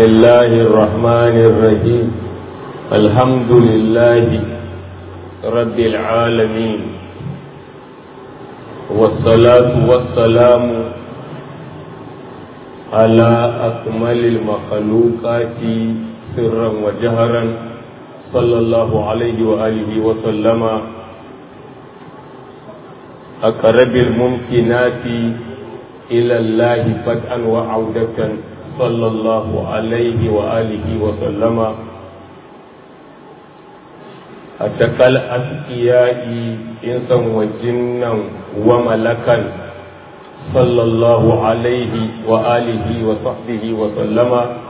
الله الرحمن الرحيم الحمد لله رب العالمين والصلاة والسلام على أكمل المخلوقات سرا وجهرا صلى الله عليه وآله وسلم أقرب الممكنات إلى الله فتحا وعودة صلى الله عليه وآله وسلم أتقى الأتقياء إنسا وجنا وملكا صلى الله عليه وآله وصحبه وسلم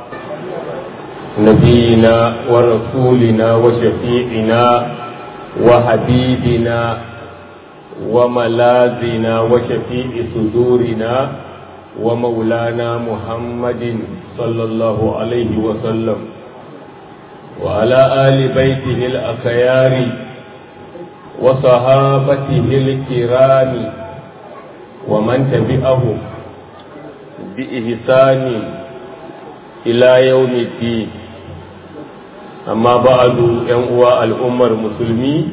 نبينا ورسولنا وشفيعنا وحبيبنا وملاذنا وشفيع صدورنا ومولانا محمد صلى الله عليه وسلم وعلى آل بيته الأخيار وصحابته الكرام ومن تبعهم بإحسان إلى يوم الدين أما بعد ينقوى الأمة المسلمين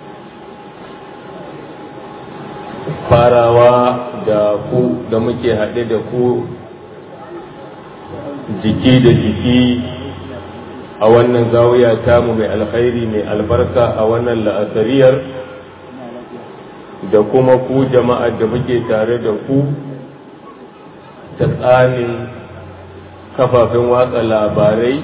farawa da ku da muke haɗe da ku jiki da jiki a wannan zawiya tamu mai alkhairi mai albarka a wannan la'asariyar da kuma ku jama'ar da muke tare da ku ta tsanin kafafen watsa labarai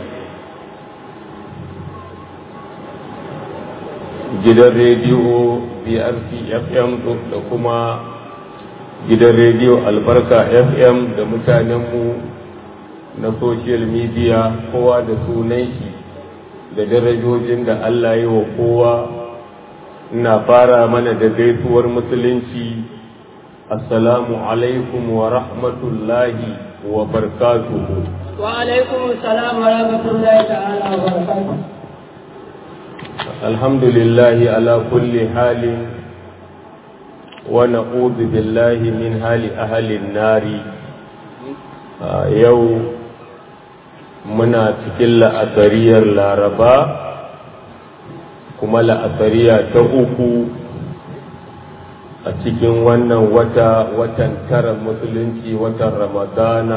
gidan rediyo brc fm da kuma gidan rediyo albarka fm da mutanenmu na social media kowa da sunan shi da darajojin da allah yi wa kowa ina fara mana da gaisuwar musulunci assalamu alaikum wa rahmatullahi wa barkatuhu wa alaikum assalam wa rahmatullahi ta'ala wa barakatuhu الحمد لله على كل حال ونعوذ بالله من حال أهل النار يو منا cikin la'asariyar laraba kuma la'asariya ta uku a cikin wannan wata watan tara musulunci watan ramadana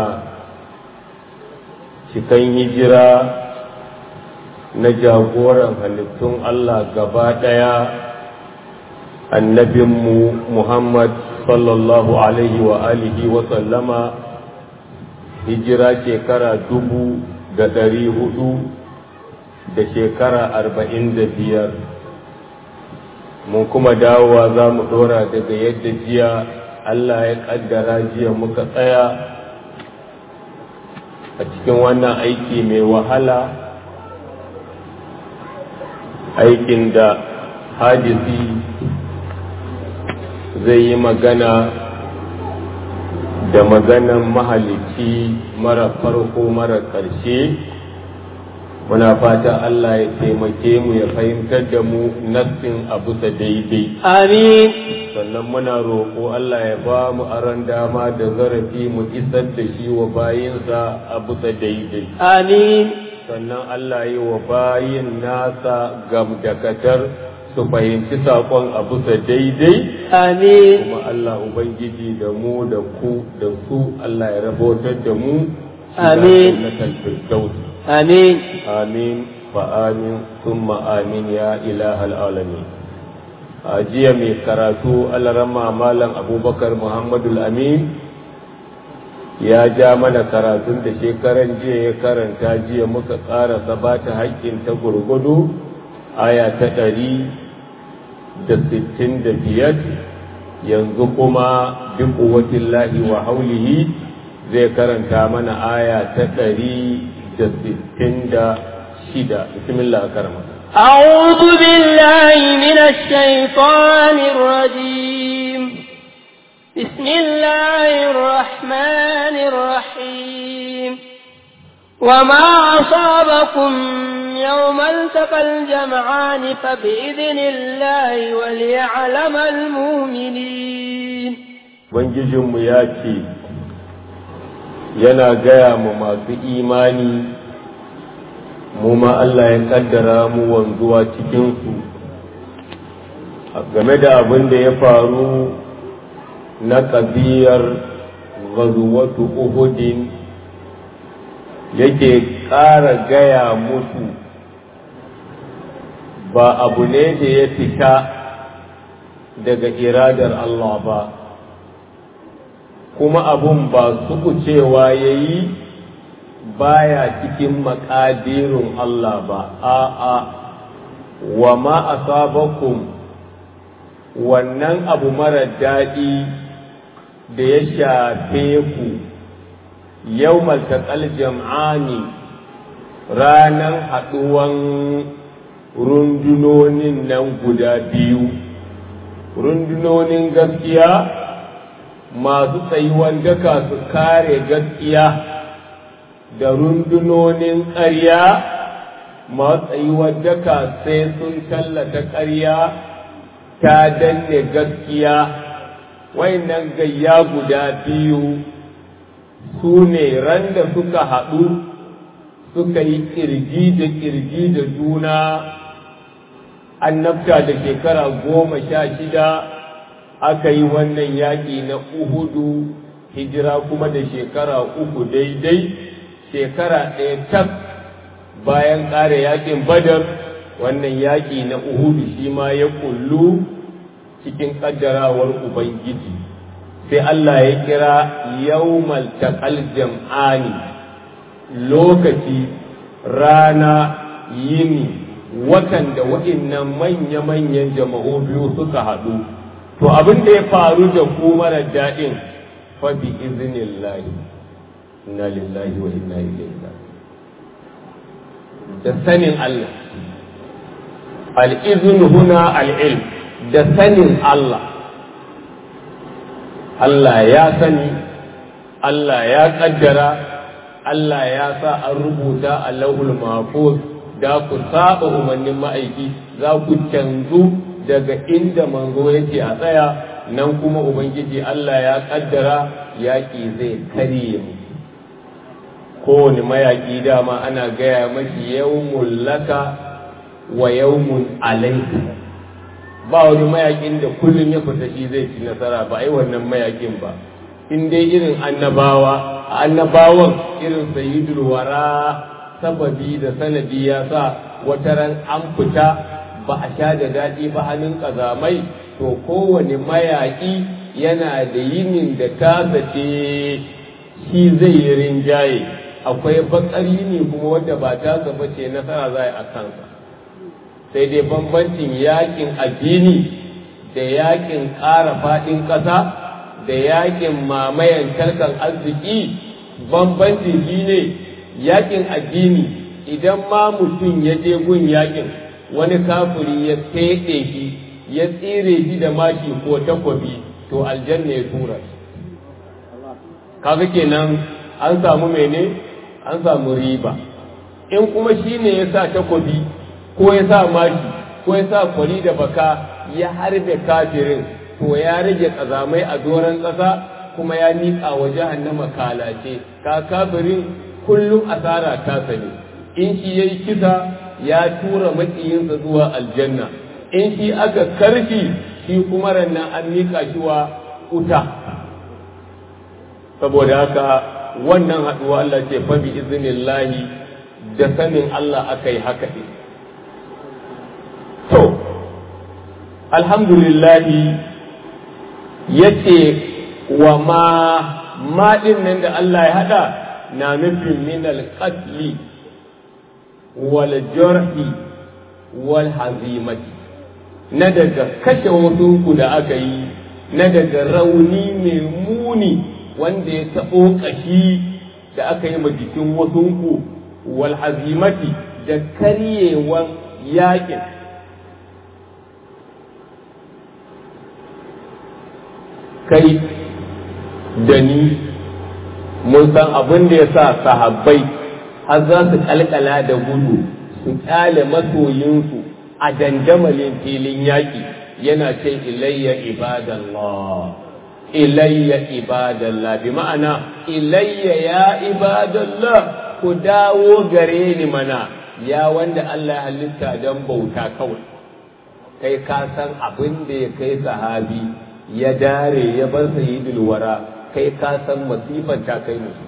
cikin hijira na jagoran halittun Allah gaba ɗaya annabinmu Muhammad sallallahu alaihi wa alihi wa sallama hijira shekara dubu da ɗari hudu da shekara arba'in da biyar mun kuma dawowa za mu ɗora daga yadda jiya Allah ya ƙaddara jiya muka tsaya a cikin wannan aiki mai wahala aikin da hadisi zai yi magana da maganan mahalicci mara farko mara ƙarshe muna fata Allah ya taimake mu ya fahimtar da mu nassin abu sa daidai amin sannan muna roƙo Allah ya ba mu aron dama da zarafi mu isar da shi wa bayinsa abu sa daidai amin sannan Allah yi wa bayin nasa gamdakatar su fahimci saƙon a bisa daidai amin kuma Allah Ubangiji da mu da ku da su Allah ya rabotar da mu Amin. amin amin fa amin summa amin ya ilahal alamin a jiya mai karatu alarama malam abubakar muhammadul amin ya ja mana karatun da shekaran jiya ya karanta jiya muka tsara sabata haƙƙin ta gurgudu aya ta ɗari da sittin da biyar yanzu kuma duk kuwatin lahi wa haulihi zai karanta mana aya ta ɗari da sittin da shida bismillah karama أعوذ بالله من الشيطان الرجيم بسم الله الرحمن الرحيم وما أصابكم يوم التقى الجمعان فبإذن الله وليعلم المؤمنين Ubangijinmu ya ce, yana gaya ma masu imani mu ma Allah ya kaddara mu wanzuwa cikinsu game da abin da ya faru na ƙabiyar gazuwatu uhudin yake ƙara gaya musu ba abu ne da ya fita daga iradar Allah ba kuma abun ba su cewa ya yi baya cikin makadirin Allah ba a'a wa ma asabakum wannan abu mara daɗi da ya shafe ku yau maltaƙal jam'ani ranar haɗuwan rundunonin nan guda biyu rundunonin gaskiya masu tsayuwan daka su kare gaskiya da rundunonin ƙarya masu tsayuwan daka sai sun tallata ƙarya ta danne gaskiya wayannan gayya guda biyu su ne ran da suka haɗu suka yi ƙirji da ƙirji da juna annabta da shekara goma sha shida aka yi wannan yaƙi na uhudu hijira kuma da shekara uku daidai shekara ɗaya tak bayan ƙara yaƙin badar wannan yaƙi na uhudu shi ma ya kullu cikin ƙaddarawar ubangiji sai Allah ya kira yawmal taqal jam'ani lokaci rana yini watan da wa'innan manya-manyan jama'u biyu suka haɗu to abin da ya faru da ku mara daɗin fa bi iznillahi inna lillahi wa inna ilaihi da sanin Allah al-izn huna al-ilm da sanin Allah Allah ya sani Allah ya kaddara Allah ya sa an rubuta a lauhul mahfuz da ku saba umarnin ma'aiki za ku canzu daga inda manzo yake a tsaya nan kuma ubangiji Allah ya kaddara yaƙi zai karye mu kowane mayaƙi dama ana gaya mashi yawmun laka wa yawmun alaika ba wani mayaƙin da kullum ya fita shi zai ci nasara ba ai wannan mayaƙin ba in dai irin annabawa annabawan irin sayyidul wara sababi da sanadi ya sa wata ran an fita ba a sha da daɗi ba hannun ƙazamai to kowane mayaƙi yana da yinin da ta zace shi zai yi rinjaye akwai bakari ne kuma wadda ba ta zaba ce nasara za a kansa sai dai bambancin yaƙin addini da yaƙin ƙara faɗin ƙasa da yaƙin mamayan talkan arziki bambancin shi ne yaƙin addini idan ma mutum ya je gun yaƙin wani kafiri ya feɗe shi ya tsire shi da mashi ko takwabi to aljanna ya tura shi kaga kenan an samu mene an samu riba in kuma shi ne ya sa takwabi ko ya sa mashi ko ya sa kwari da baka ya harbe kafirin to ya rage ƙazamai a doron ƙasa kuma ya miƙa wa jahannama kalace ka kafirin kullum asara ta sani in shi yayi kisa ya tura makiyinsa zuwa aljanna in shi aka karfi shi kuma rannan an miƙa shi wa wuta saboda haka wannan haɗuwa Allah ce fa bi iznillahi da sanin Allah aka yi haka ɗin to alhamdulillahi yace wa ma ma ɗin nan da Allah ya haɗa na nufin min alƙatli wal jarhi wal hazimati na daga kashe wasunku da aka yi na daga rauni mai muni wanda ya taɓo ƙashi da aka yi ma jikin wasunku wal hazimati da karyewan yaƙin kai da ni mun san abin da ya sa sahabbai har za su kalkala da gudu su kyale masoyinsu a dandamalin filin yaƙi yana ce ilayya ibadallah ilayya ibadallah bi ma'ana ilayya ya ibadallah ku dawo gare ni mana ya wanda Allah ya halitta don bauta kawai kai ka san abin da ya kai sahabi ya dare ya bar sayyidul wara kai ka san masifan ta kai musu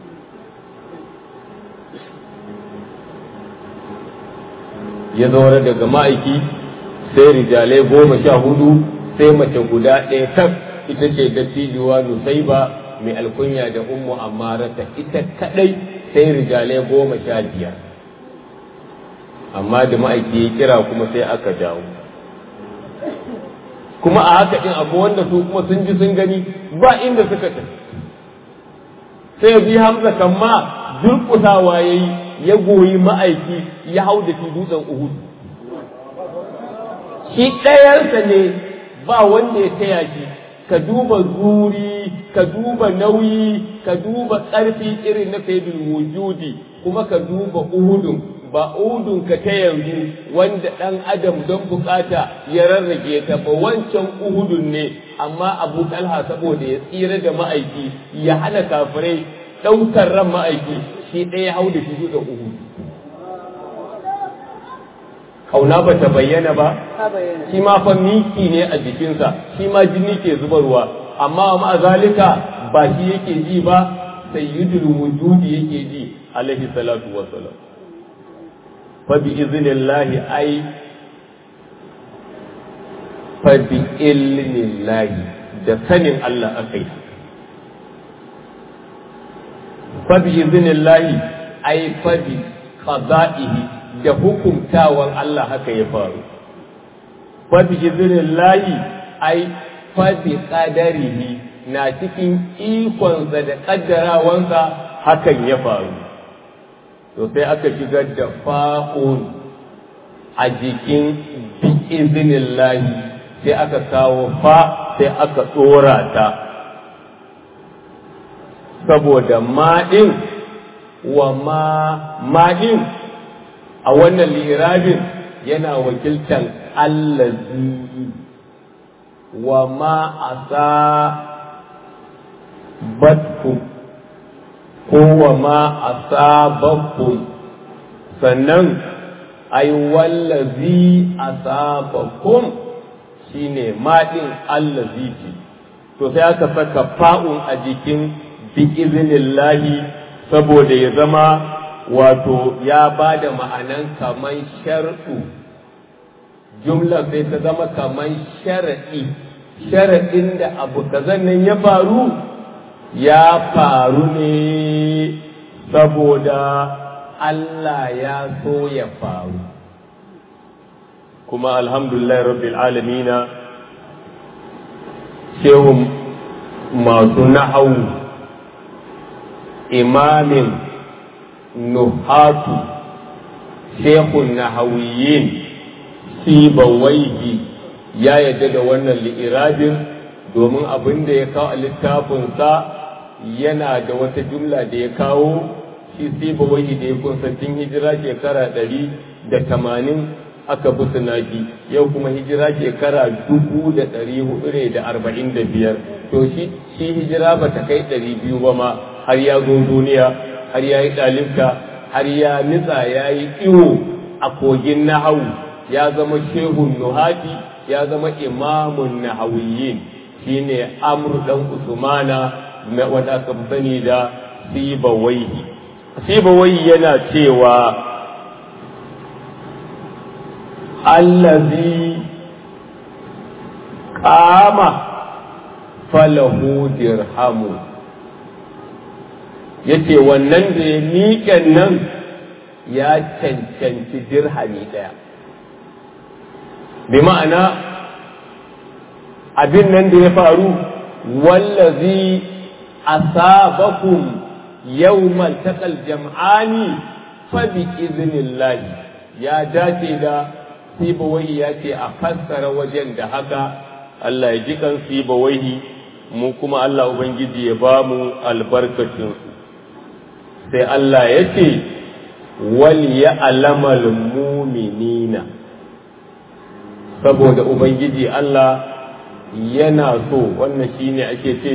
ya zaure daga ma'aiki sai rijalai goma sha hudu sai mace guda ɗaya tak ita ce dattijuwa nusaiba mai alkunya da ummu amarata ita kadai sai rijalai goma sha biyar amma da ma'aiki ya kira kuma sai aka dawo kuma a haka in abu wanda su kuma sun ji sun gani ba inda suka tafi sai bi hamza kan ma durƙusawa ya yi ya goyi ma'aiki ya hau da shi dutsen uhud shi ɗayarsa ne ba wanda ya taya shi ka duba zuri ka duba nauyi ka duba ƙarfi irin na sayyidul wujudi kuma ka duba uhudun ba uhudun ka ta yanzu wanda ɗan adam don bukata ya rarrage ta ba wancan uhudun ne amma abu talha saboda ya tsira da ma'aiki ya hana kafirai ɗaukar ran ma'aiki shi ɗaya hau da shi da uhudu kauna ba ta bayyana ba shi ma fa miki ne a jikinsa shi ma jini ke zubarwa amma ma zalika ba shi yake ji ba sayyidul wujudi yake ji alaihi salatu wassalam fa bi iznillahi ai fa bi ilmillahi da sanin Allah akai fa bi iznillahi ai fa bi qada'ihi da hukumtawan Allah haka ya faru fa bi iznillahi ai fa bi qadarihi na cikin ikonsa da kaddarawansa hakan ya faru to sai aka shigar da fa'un a jikin bi iznillahi sai aka kawo fa sai aka tsora ta saboda maɗin wa ma maɗin a wannan lirabin yana wakiltan allazi wa ma asa batkum ko wa ma asabakum sannan ai wallazi asabakum shine maɗin allazi ce to sai aka saka fa'un a jikin bi iznillahi saboda ya zama wato ya ba da ma'anan kaman shar'u jumla sai ta zama kaman sharaɗi sharaɗin da abu kazan nan ya faru ya faru ne saboda Allah ya so ya faru kuma alhamdulillah rabbil alamina shehun masu na'au imamin nuhatu shehun nahawiyin sibawaihi ya yadda da wannan li'irabin domin abin da ya kawo a littafinsa yana da wata jumla da ya kawo shi sibawaihi da ya kunsa tun hijira shekara ɗari da tamanin aka bi sunaki yau kuma hijira shekara dubu da ɗari hudu da arba'in da biyar to shi hijira ba ta kai ɗari biyu ba ma har ya zo duniya har ya yi ɗalibta har ya nitsa ya yi iwo a kogin nahawu ya zama shehun nuhati ya zama imamun nahawiyin shine amr dan usmana wanda aka sani da sibawaihi sibawaihi yana cewa allazi qama falahu dirhamu yace wannan da ya miƙen nan ya cancanci dirhami ɗaya bi ma'ana abin nan da ya faru wallazi asabakum yawmal taqal jam'ani fa bi iznillahi ya dace da sibawai ya ce a fassara wajen da haka Allah ya ji kan sibawai mu kuma Allah ubangiji ya ba mu albarkacin su sai Allah ya ce wal ya alamal muminina saboda ubangiji Allah yana so wannan shine ake ce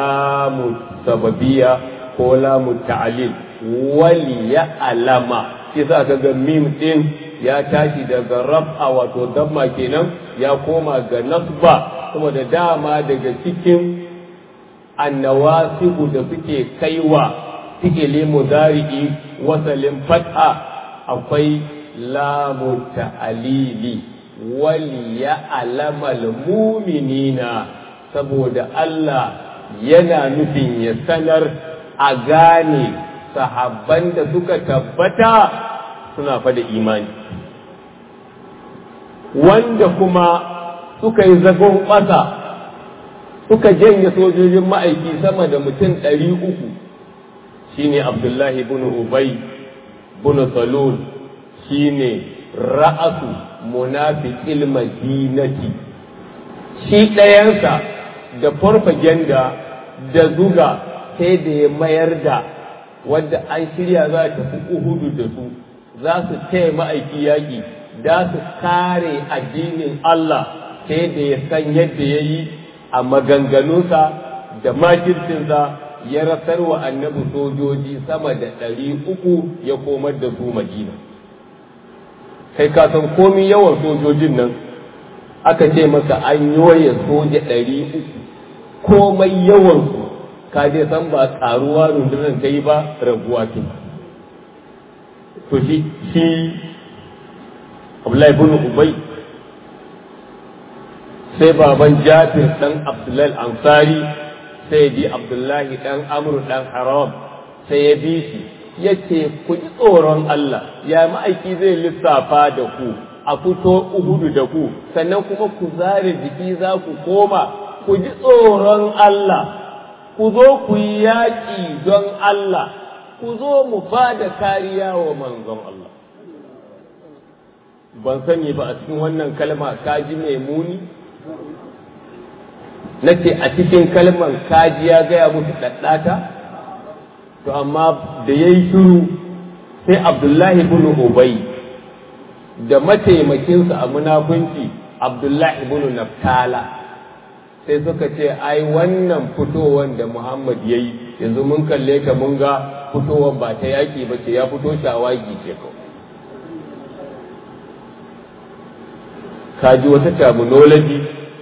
lamu sababiya ko lamu ta'alil wal ya alama yasa ka ga mim din ya tashi daga raf'a wato damma kenan ya koma ga nasba saboda dama daga cikin annawasibu da suke kaiwa fi'ili mudari'i wasalin fat'a akwai lamu ta'alili wal ya'lamal mu'minina saboda Allah yana nufin ya sanar a gane sahabban da suka tabbata suna fada imani wanda kuma suka yi zagon ƙasa suka janye sojojin ma'aiki sama da mutum ɗari uku shine abdullahi bin ubay bin salul shine ra'asu munafiqil madinati shi ɗayansa da farfagenda da zuga sai da ya mayar da wadda an shirya za ta fi uhudu da su za su taya ma'aiki yaƙi za su kare addinin Allah sai da ya san yadda ya yi a maganganunsa da makircinsa ya rasar wa annabi sojoji sama da ɗari uku ya komar da su madina kai ka san komi yawan sojojin nan aka ce maka an yoye soja ɗari uku komai yawansu ka je san ba ƙaruwa rundunar ta yi ba raguwa ce to shi shi Abdullahi bin Ubay sai baban Jafir dan Abdullahi Ansari sai bi Abdullahi dan Amr dan Haram sai ya bi shi yace ku ji tsoron Allah ya ma'aiki zai lissafa da ku a fito uhudu da ku sannan kuma ku zare jiki za ku koma ku ji tsoron Allah ku zo ku yi yaƙi don Allah ku zo mu ba da kariya wa manzon Allah ban sani ba a cikin wannan kalma kaji mai muni na ce a cikin kalman kaji ya gaya musu ɗaɗɗata to amma da ya yi shiru sai abdullahi bin ubay da mataimakinsa a munafunci abdullahi bin naftala sai suka ce ai wannan fitowar da muhammad ya yi yanzu mun kalle ka mun ga fitowar ba ta yaƙi ba ce ya fito shawagi ce kawai ka ji wata terminology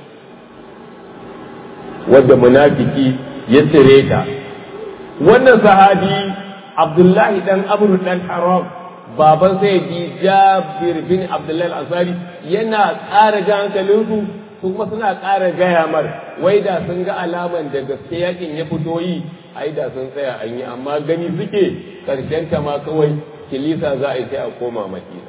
wadda munafiki ya tsire ta wannan sahabi abdullahi dan amru dan haram baban sai ji jabir bin abdullahi al-ansari yana ƙara ga hankalinsu su kuma suna ƙara gaya mar wai da sun ga alaman da gaske yakin ya fito yi ai da sun tsaya an yi amma gani suke karshen ta ma kawai kilisa za a yi sai a koma madina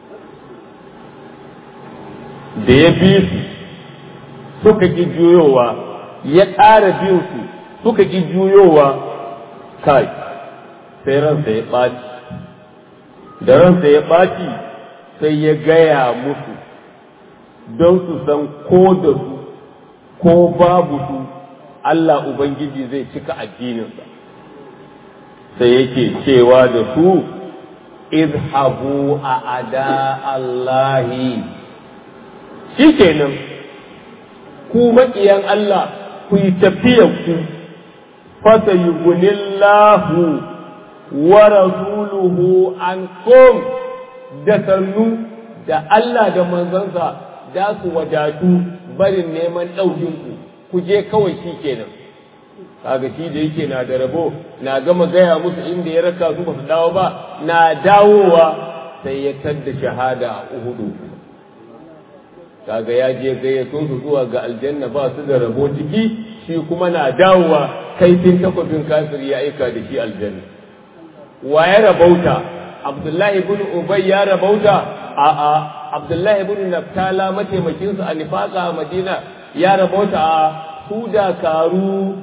da ya bi su suka ƙi juyowa ya ƙara bin su suka ƙi juyowa kai sai ransa ya ɓaci da ransa ya ɓaci sai ya gaya musu don su san ko da su ko babu su Allah Ubangiji zai cika addininsa sai yake cewa da su izhabu a ada Allahi shi kenan ku maƙiyan Allah ku yi tafiyar ku fasa yugunillahu wa rasuluhu an kom da sannu da Allah da manzansa da su wadatu barin neman ɗaukinku ku je kawai shi kenan kaga shi da yake na da rabo na gama gaya musu inda ya raka su ba su dawo ba na dawowa sai ya tadda shahada a uhudu kaga ya je gayyato su zuwa ga aljanna ba su da rabo ciki shi kuma na dawowa kaifin takwabin kafir ya aika da shi aljanna wa ya rabauta abdullahi ibn ubay ya rabauta a a abdullahi ibn naftala mataimakin sa a nifaka a madina ya rabauta a su dakaru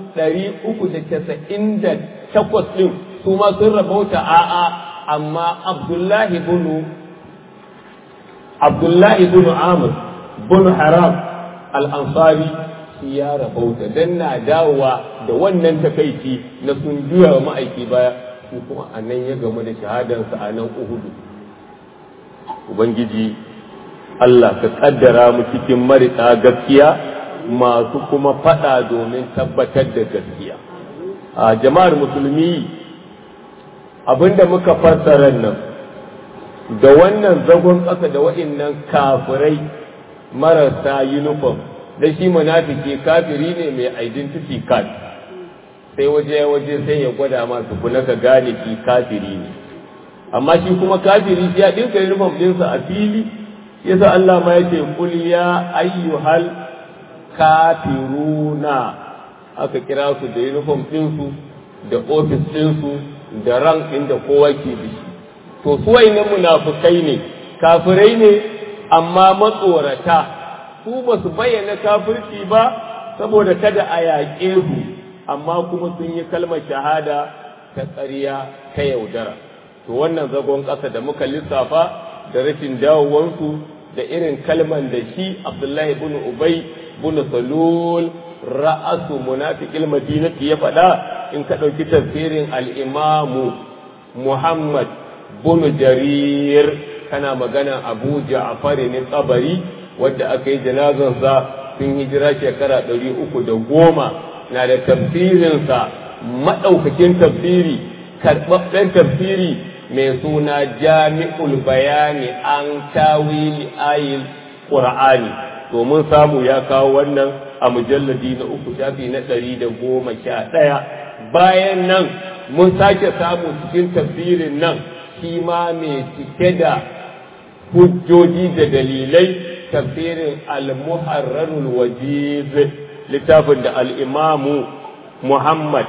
398 din su ma sun rabauta a a amma abdullahi ibn abdullahi ibn amr bin haram al'ansari shi ya rabauta don na dawowa da wannan takaici na sun juya wa ma'aiki baya shi kuma a nan ya gamu da shahadarsa a nan uhudu ubangiji Allah ka kaddara mu cikin marika gaskiya masu kuma fada domin tabbatar da gaskiya a jama'ar musulmi abinda muka fassara nan da wannan zagon ƙasa da waɗannan kafirai marasa uniform da shi munafiki kafiri ne mai identity card sai waje waje sai ya gwada masu kuna ka gane shi kafiri ne amma shi kuma kafiri ya dinka uniform ɗinsa a fili yasa Allah ma yace kul ya ayyuhal kafiruna aka kira su da uniform ɗinsu da office ɗinsu da rank ɗin da kowa ke da shi to su wayannan munafukai ne kafirai ne amma matsorata su ba su bayyana kafirci ba saboda kada a yaƙe su amma kuma sun yi kalmar shahada ta ƙarya ta yaudara to wannan zagon ƙasa da muka lissafa da rashin dawowansu da irin kalman da shi abdullahi bin ubay bin salul ra'asu munafiqil madinati ya faɗa in ka ɗauki tafsirin al-imamu muhammad bin jarir kana magana abu ja'far ne tsabari wadda aka yi janazansa sun hijira shekara ɗari uku da goma na da tafsirinsa maɗaukakin tafsiri karɓaɓɓen tafsiri mai suna jami'ul bayani an tawili ayil ƙur'ani domin samu ya kawo wannan a mujalladi na uku shafi na ɗari da goma sha ɗaya bayan nan mun sake samu cikin tafsirin nan shi ma mai cike da hujjoji da dalilai tafsirin al-muharrarul wajiz littafin da al-imamu Muhammad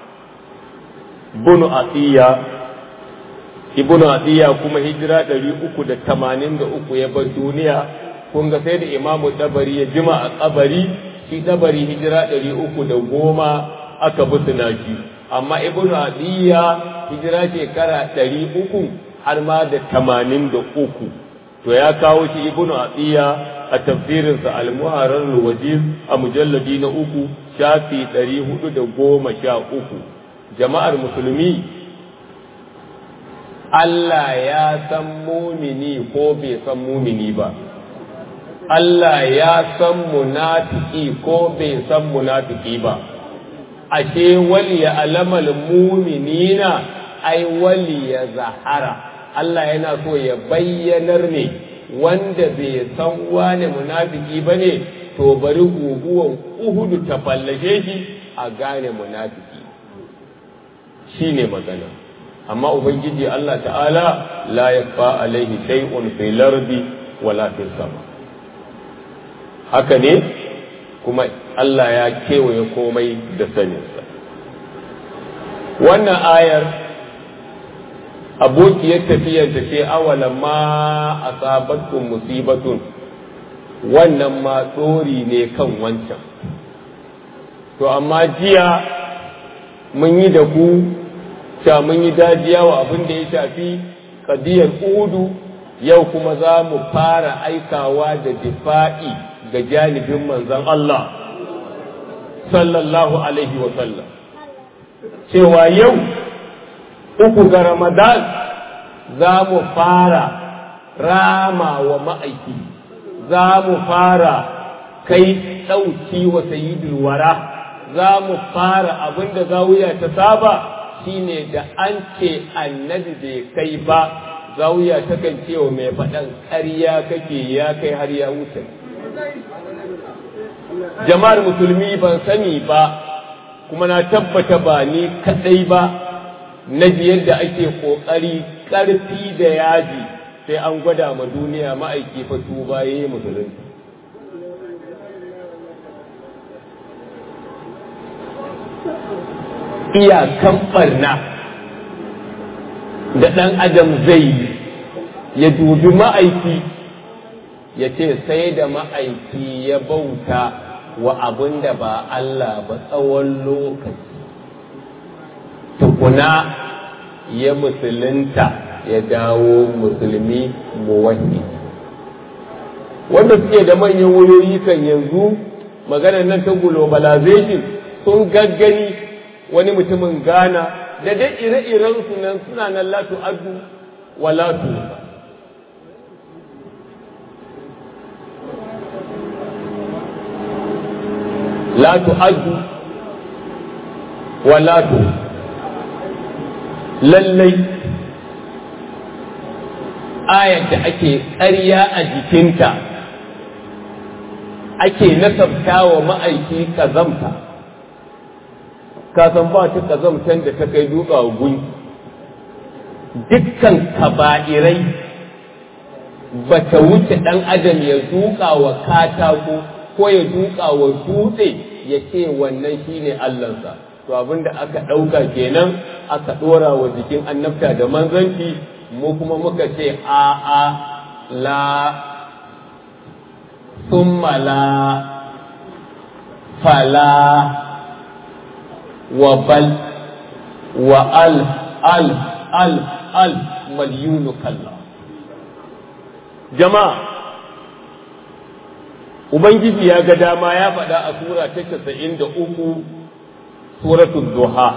bin Atiya ibn Atiya kuma hijira 383 ya bar duniya kun ga sai da imamu Dabari ya jima a kabari shi Dabari hijira 310 aka busuna shi amma ibn Atiya hijira shekara 300 har ma da 83 to ya kawo shi ibnu atiya a tafsirinsa al-muharrar wajiz a mujalladi na uku shafi ɗari hudu da goma sha uku jama'ar musulmi Allah ya san mumini ko bai san mumini ba Allah ya san munafiki ko bai san munafiki ba ashe wali ya alamal muminina ai wali ya zahara Allah yana so ya bayyanar ne wanda bai san wane munafiki ba ne to bari guguwan uhudu ta fallashe shi a gane munafiki shi ne magana amma ubangiji Allah ta'ala la yakfa alaihi shay'un fil ardi wala fis sama haka ne kuma Allah ya kewaye komai da saninsa wannan ayar abokiyar tafiyar ta ce awalan ma a sabatkun musibatun wannan ma tsori ne kan wancan to amma jiya mun yi da ku sha mun yi dajiya wa abin da ya shafi kadiyar udu yau kuma za mu fara aikawa da difa'i ga janibin manzon Allah sallallahu alaihi wa sallam cewa yau uku ga Ramadan za mu fara rama wa ma'aiki, za mu fara kai ɗauki wa sayidul wara, za mu fara abin da zawiya ta saba shine da an ce annabi bai kai ba, zawiya takan ce wa mai faɗan ƙarya kake ya kai har ya wuce. Jama'ar musulmi ban sani ba, kuma na tabbata ba ni kaɗai ba. na ji yadda ake ƙoƙari ƙarfi da yaji sai an gwada ma duniya ma'aiki fa tuba ya yi musulunci. Iyakan ɓarna da ɗan adam zai yi ya dubi ma'aiki ya ce sai da ma'aiki ya bauta wa abin da ba Allah ba tsawon lokaci. tukuna ya musulunta ya dawo musulmi muwahhi wanda suke da manyan wayoyi kan yanzu maganar nan ta globalization sun gaggani wani mutumin Ghana da dai ire-iren su nan suna nan latu adu wa latu latu adu wa latu lallai ayar da ake ƙarya a jikinta ake nasabta wa ma'aiki kazamta kasan ba ta kazamtan da ta kai duka gun dukkan kaba'irai ba ta wuce ɗan adam ya duka wa katako ko ya duka wa dutse ya ce wannan shine Allahnsa to abinda aka ɗauka kenan aka ɗora wa jikin annabta da manzanci mu kuma muka ce a a la summa la fala wa bal wa al al al al malyunu kalla jama'a ubangiji ya ga dama ya faɗa a sura ta casa'in da uku suratul duha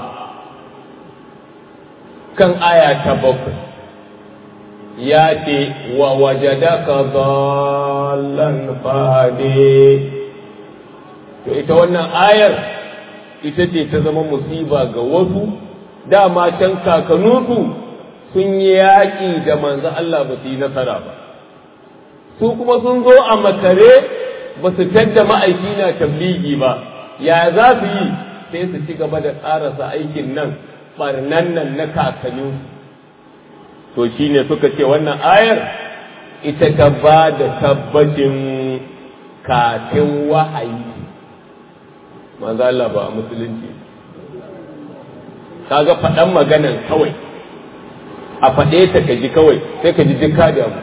kan aya ta bakwai ya ce wa wajadaka dhallan fahade to ita wannan ayar ita ce ta zama musiba ga wasu dama can kakanunsu sun yi yaƙi da manzo Allah ba su yi nasara ba su kuma sun zo a makare ba su tadda ma'aiki na tabligi ba ya za su yi sai su ci gaba da ƙarasa aikin nan barnan nan na kakanninsu to shi ne suka ce wannan ayar ita ta ba da tabbacin kafin wahayi manzo Allah ba a musulunci kaga faɗan maganan kawai a faɗe ta ka ji kawai sai ka ji jika da mu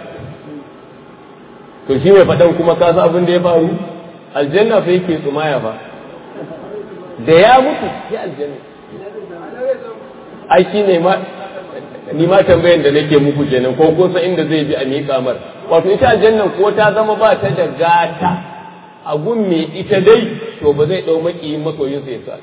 to shi mai faɗan kuma ka san abin da ya faru aljanna fa yake tsumaya ba da ya mutu ya aljanna ai shi ne ma ni ma tambayan da nake muku kenan ko kun san inda zai bi a miƙa mar wato ita aljannan ko ta zama ba ta da gata a gun me ita dai to ba zai ɗau maƙiyin masoyin sai sa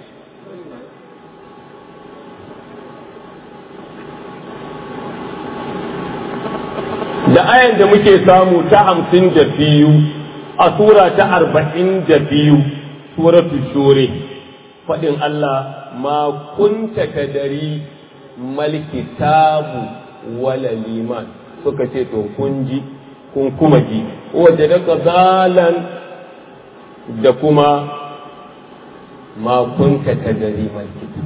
da ayan da muke samu ta hamsin da biyu a sura ta arba'in da biyu suratu shure faɗin Allah ma kunta kadari malkitabu wala liman suka ce to kun ji kun kuma ji waje daga zalan da kuma ma kunta kadari malkitab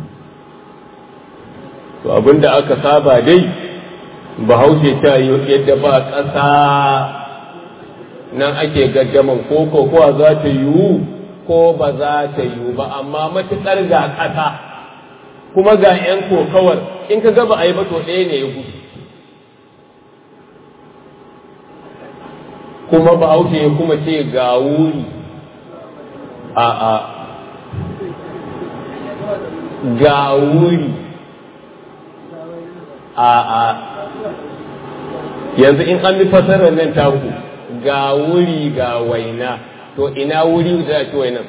to abinda aka saba dai bahaushe ta yi yadda ba ƙasa nan ake gaddaman ko kokowa za ta yiwu ko ba za ta yiwu ba amma matuƙar ga ƙasa kuma ga 'yan kokawar in ka gaba a yi to ɗaya ne ya gudu kuma bahaushe ya kuma ce ga wuri a a ga wuri a a yanzu in an bi fasarar nan taku ga wuri ga waina to ina wuri za a ci wainan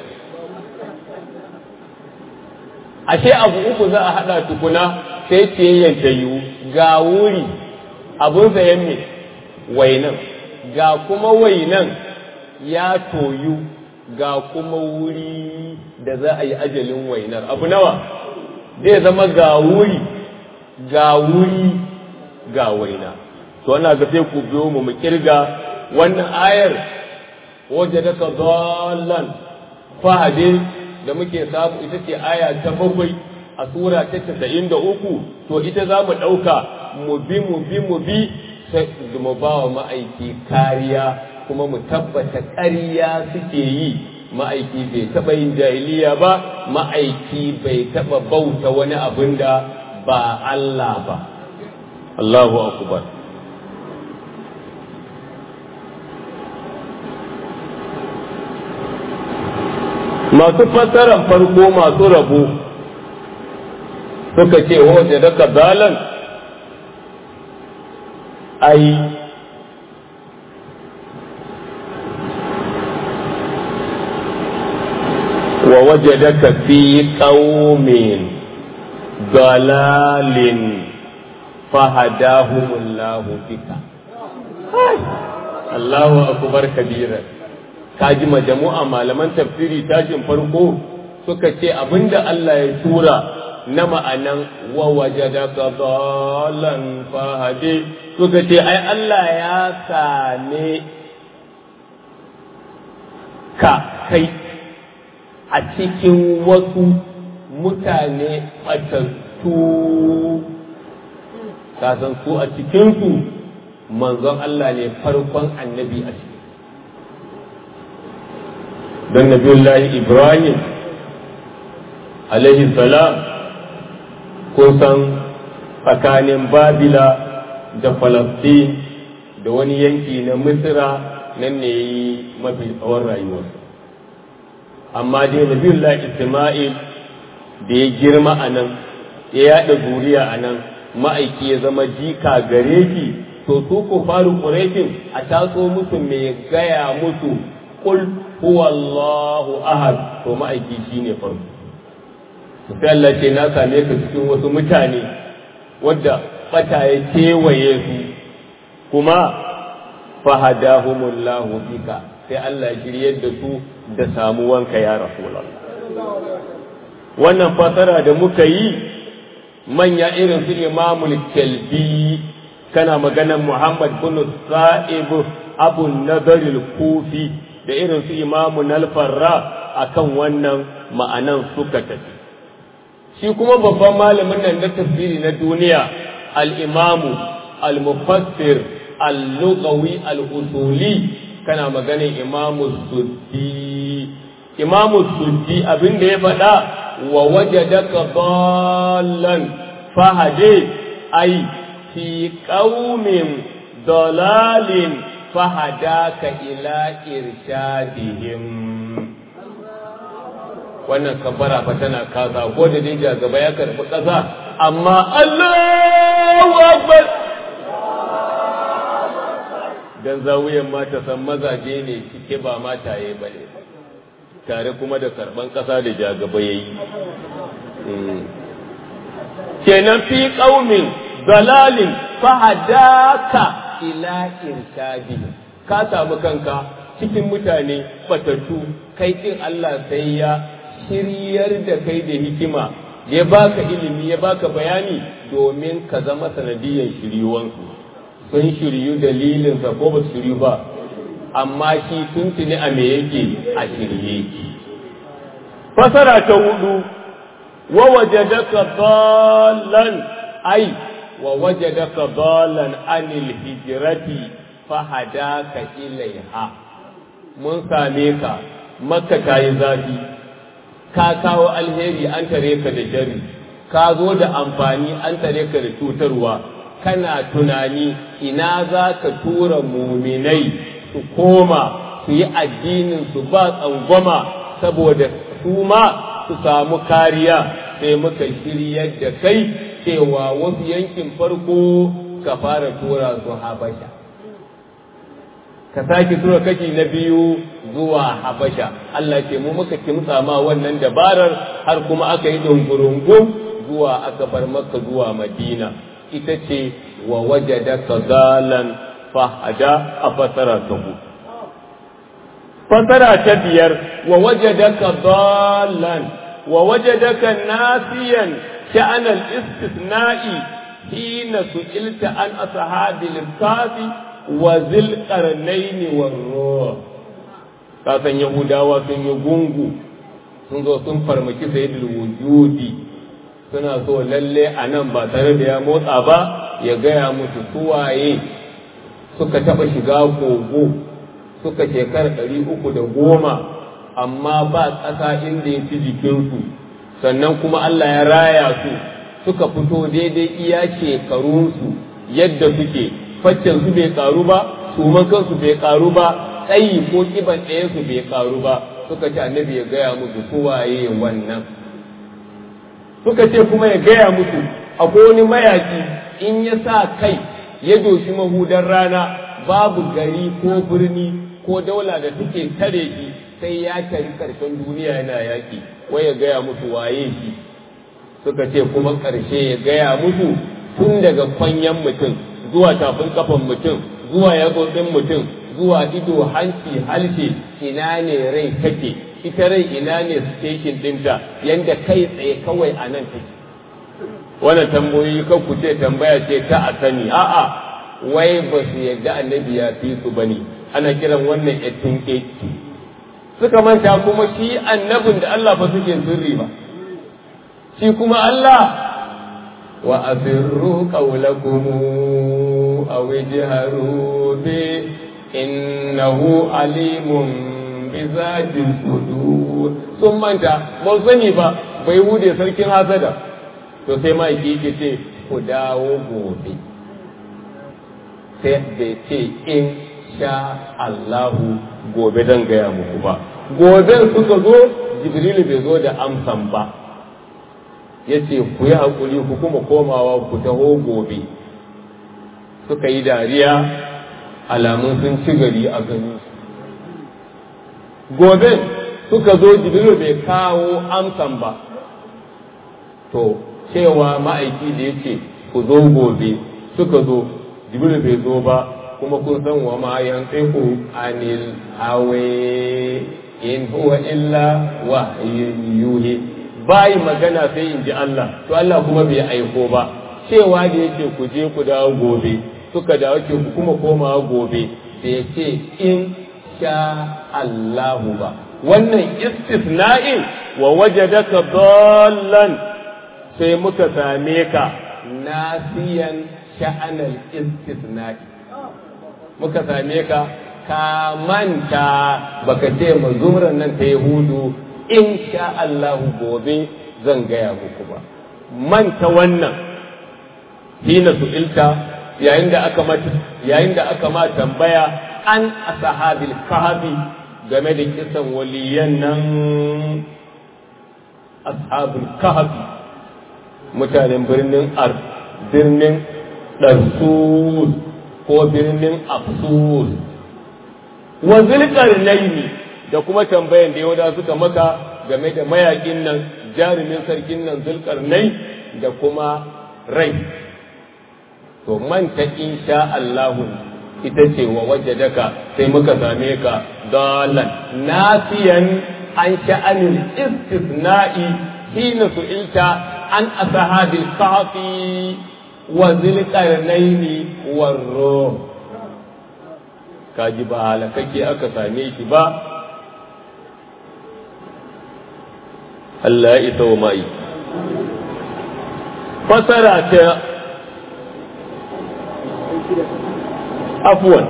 ashe abu uku za a haɗa tukuna sai ciyayyan ta yiwu ga wuri abun sayan me wainan ga kuma wainan ya toyu ga kuma wuri da za a yi ajalin wainar abu nawa zai zama ga wuri ga wuri ga waina to ana ga sai ku biyo mu mu kirga wannan ayar waje daga dallan fahadin da muke samu ita ce aya ta bakwai a sura ta casa'in da uku to ita za mu ɗauka mu bi mu bi mu bi sai mu ba wa ma'aiki kariya kuma mu tabbata ƙarya suke yi ma'aiki bai taɓa yin jahiliya ba ma'aiki bai taɓa bauta wani abin da ba Allah ba Allahu akbar masu fassarar farko masu rabo suka ce waje daga zalan ai wa waje daga fi ƙaumin dalalin fahadahumullahu bika Allahu akbar kabiran kaji majamu'a malaman tafsiri tashin farko suka ce abinda Allah ya tura na ma'anan wa wajadaka dalan fahade suka ce ai Allah ya same ka kai a cikin wasu mutane ɓatattu kasan su a cikinsu manzon Allah ne farkon annabi a ciki don nabiyullahi Ibrahim alaihi salam kusan tsakanin Babila da Falastin da wani yanki na Misira nan ne yi mafi tsawon rayuwa amma dai nabiyullahi Isma'il da ya girma a nan ya yaɗa zuriya a nan ma'aiki ya zama jika gare ki to su ku faru ƙureshin a taso musu mai gaya musu ƙul huwallahu ahad to ma'aiki shine farko sai Allah ce na same ka cikin wasu mutane wadda bata ya kewaye su kuma fahadahumullahu bika sai Allah shiryar da su da samuwanka ya rasulullah wannan fasara da muka yi manya irin su imamul kalbi kana maganar muhammad bin sa'ib abu nadaril kufi da irin su imamu nalfarra akan wannan ma'anan suka tafi shi kuma babban malamin nan na tafsiri na duniya al-imamu al-mufassir al-lughawi al-usuli kana maganin imamu suddi imamu suddi abin da ya faɗa wa wajadaka dallan fahade ai fi qaumin dalalin fahadaka ila irshadihim wannan kabbara fa tana kasa ko da dai gaba ya karɓi ƙasa amma Allahu akbar dan zawiyan mata san mazaje ne cike ba mataye ba ne tare kuma da karban ƙasa da jagaba yayi kenan fi qaumin dalalin fahadaka ila irshadi ka samu kanka cikin mutane batattu kai din Allah sai ya shiryar da kai da hikima ya baka ilimi ya baka bayani domin ka zama sanadiyan shiryuwansu sun shiryu dalilinsa ko ba su shiryu ba amma shi tuntuni a me yake a shirye fasara ta hudu wa wajadaka dallan ai wa wajadaka dallan anil hijrati fahadaka ilaiha mun same ka makka ta yi zafi ka kawo alheri an tare ka da shari ka zo da amfani an tare ka da cutarwa kana tunani ina za ka tura muminai su koma su yi addinin su ba tsangwama saboda su ma su samu kariya sai muka shiryar da kai cewa wasu yankin farko ka fara tura su habasha ka sake tura kashi na biyu zuwa habasha Allah ce mu muka kimtsa ma wannan dabarar har kuma aka yi dungurungun zuwa aka bar maka zuwa madina ita ce wa wajadaka dalan fahada a fasara ta hudu fasara ta biyar wa wajadaka dalan wa wajadaka nasiyan sha'anal istisna'i hina su'ilta an ashabil kafi wa zil qarnaini war ruh ka san yahudawa sun yi gungu sun zo sun farmaki sayyidul wujudi suna so lalle a nan ba tare da ya motsa ba ya gaya musu suwaye suka taɓa shiga kogo suka shekara ɗari uku da goma amma ba ƙasa inda ya ci jikinsu sannan kuma Allah ya raya su suka fito daidai iya shekarunsu yadda suke faccen su bai karu ba suman kansu bai karu ba tsayi ko kiban ɗaya su bai karu ba suka ce annabi ya gaya musu suwaye wannan suka ce kuma ya gaya musu akwai wani mayaki in ya sa kai ya doshi mahudan rana babu gari ko birni ko daula da take tare shi sai ya tari karshen duniya yana yaki wai ya gaya musu waye shi suka ce kuma ƙarshe ya gaya musu tun daga kwanyan mutum zuwa tafin kafan mutum zuwa yatsotsin mutum zuwa ido hanci halshe ina ne rai take ita rai ina ne station ɗinta yanda kai tsaye kawai a nan take wannan tambayoyi kan ku ce tambaya ce ta a sani a'a wai ba su yadda annabi ya fi su bane ana kiran wannan ettin suka manta kuma shi annabin da Allah ba suke sirri ba shi kuma Allah wa asirru qawlakum aw ijharu bi innahu alimun bi zati sudur sun manta ba sani ba bai wude sarkin hasada to sai ma yake ce ku dawo gobe sai bai ce in sha Allahu gobe dan gaya muku ba gobe suka zo jibrilu bai zo da amsan ba ya ce ku yi haƙuri ku kuma komawa ku taho gobe suka yi dariya alamun sun ci gari a gani gobe suka zo jibrilu bai kawo amsan ba to cewa ma'aiki da ya ce ku zo gobe suka zo jibrilu bai zo ba kuma kun san wa ma yantiqu anil hawa in huwa illa wahyun yuhi bai magana sai in ji Allah to Allah kuma bai aiko ba cewa da yake ku je ku dawo gobe suka dawo ke ku kuma komawa gobe da yake in sha Allahu ba wannan istisna'in wa wajadaka dallan sai muka same ka nasiyan sha'anal istisna'i muka same ka ka manta baka ce ma zumran nan ta yahudu in sha Allahu gobe zan gaya muku ba manta wannan hina su'ilta yayin da aka mata yayin da aka ma tambaya an ashabil kahfi game da kisan waliyan nan ashabul kahfi mutanen birnin ar birnin darsus ko birnin afsus wa zulqarnaini da kuma tambayan da yahuda suka maka game da mayakin nan jarumin sarkin nan zulqarnai da kuma rai to manta insha Allahu ita ce wa wajadaka sai muka same ka dalan nasiyan an sha'anil istisna'i hina su'ilta an ashabil kahfi wa zilqarnaini warro kaji ba halakake aka same shi ba Allah ya isa wa mai fasara ta afwan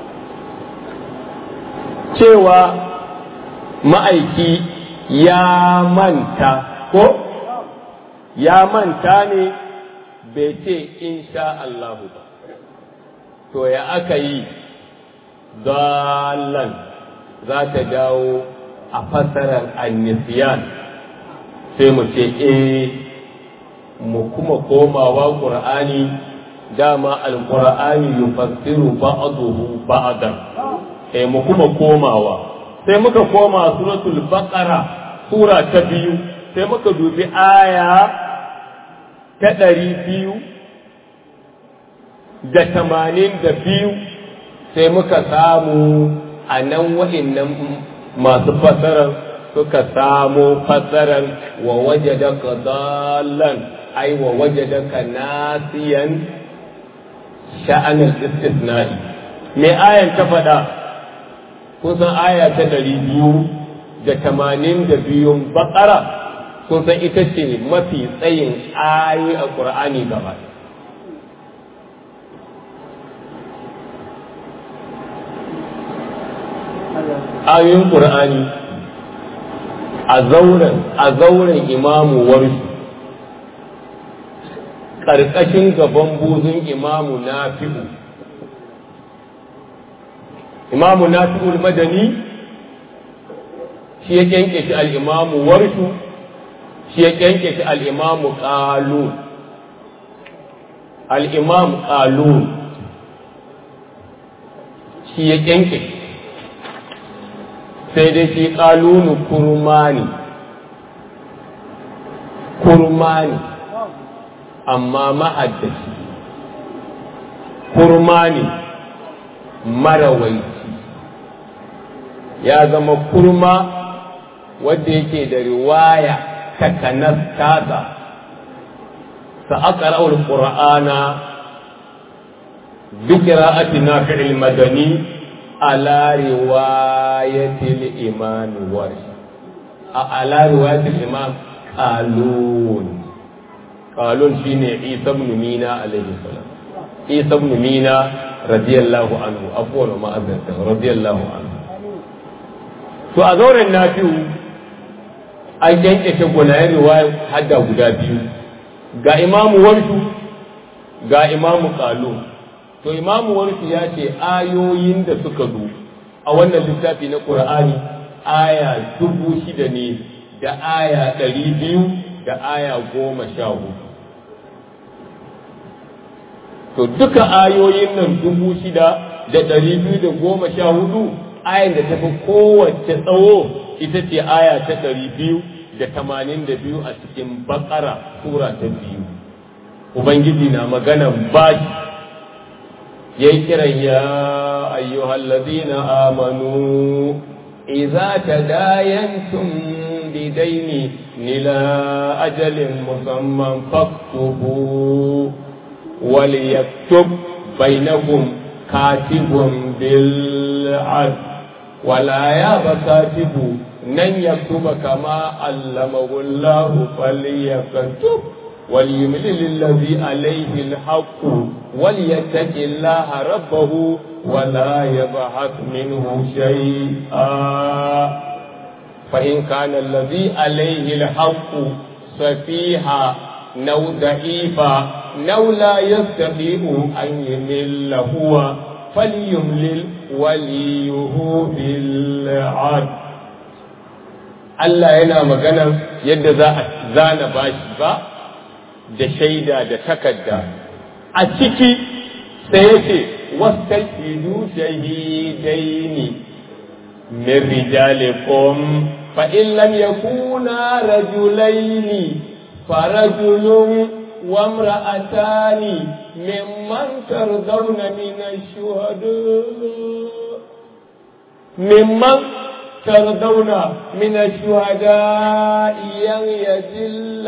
cewa ma'aiki ya manta ko ya manta ne bai ce insha Allahu ba to ya aka yi dalan za ta dawo a fasarar annisiyan sai mu ce eh mu kuma komawa ƙur'ani dama alƙur'ani yufassiru ba'dahu ba'dan eh mu kuma komawa sai muka koma suratul baqara sura ta biyu sai muka dubi aya ta ɗari biyu da tamanin da biyu sai muka samu a nan wa'innan masu fasarar suka samu fasarar wa waje da dalan ai wa waje da nasiyan sha'anin istisna'i me ayan ta faɗa kun san aya ta ɗari biyu da tamanin da biyun baƙara kun san ita ce mafi tsayin ayoyi a ƙur'ani gaba ayoyin ƙur'ani a zauren a zauren imamu warshi ƙarƙashin gaban buzun imamu nafi'u imamu nafi'ul madani shi ya kyanke shi al'imamu warshu shi ya kyanke shi al'imamu ƙalu al'imamu ƙalu shi ya kyanke shi sai dai shi ƙalunu kurmani kurmani amma ma'addashi kurmani marawaici ya zama kurma wadda yake da riwaya ta kanas tasa sa aka ra'ul qur'ana بقراءة نافع المدني على رواية الإمام ورش على رواية الإمام قالون قالون شيني عيسى بن مينا عليه السلام عيسى بن مينا رضي الله عنه أفضل ما أذنته رضي الله عنه to a zauren na biyu an kyankyashe gwanayen riwayar hadda guda biyu ga imamu warshu ga imamu kalu to imamu warshu ya ce ayoyin da suka zo a wannan littafi na ƙur'ani aya dubu shida ne da aya ɗari biyu da aya goma sha hudu to duka ayoyin nan dubu shida da ɗari biyu da goma sha hudu ayan da tafi kowace tsawo ita ce aya ta ɗari biyu da tamanin da biyu a cikin bakara sura ta biyu ubangiji na maganan baki ya yi kiran ya ayyuhal ladina amanu idza tadayantum bidaini nila ajalin musamman faktubu wal yaktub bainakum katibun bil adl ولا ياب كاتب نن يكتب كما علمه الله فليكتب وليملل الذي عليه الحق وليتق الله ربه ولا يبحث منه شيئا فإن كان الذي عليه الحق سفيها نو ضعيفا نو لا يستطيع أن يمل هو فليملل waliyuhu bil ad Allah yana magana yadda za a zana bashi ba da shaida da takarda a ciki sai yake wastaqidu shahidaini min rijalikum fa in lam yakuna rajulaini farajulun وامرأتان ممن ترضون من الشهداء ممن ترضون من الشهداء ين يزل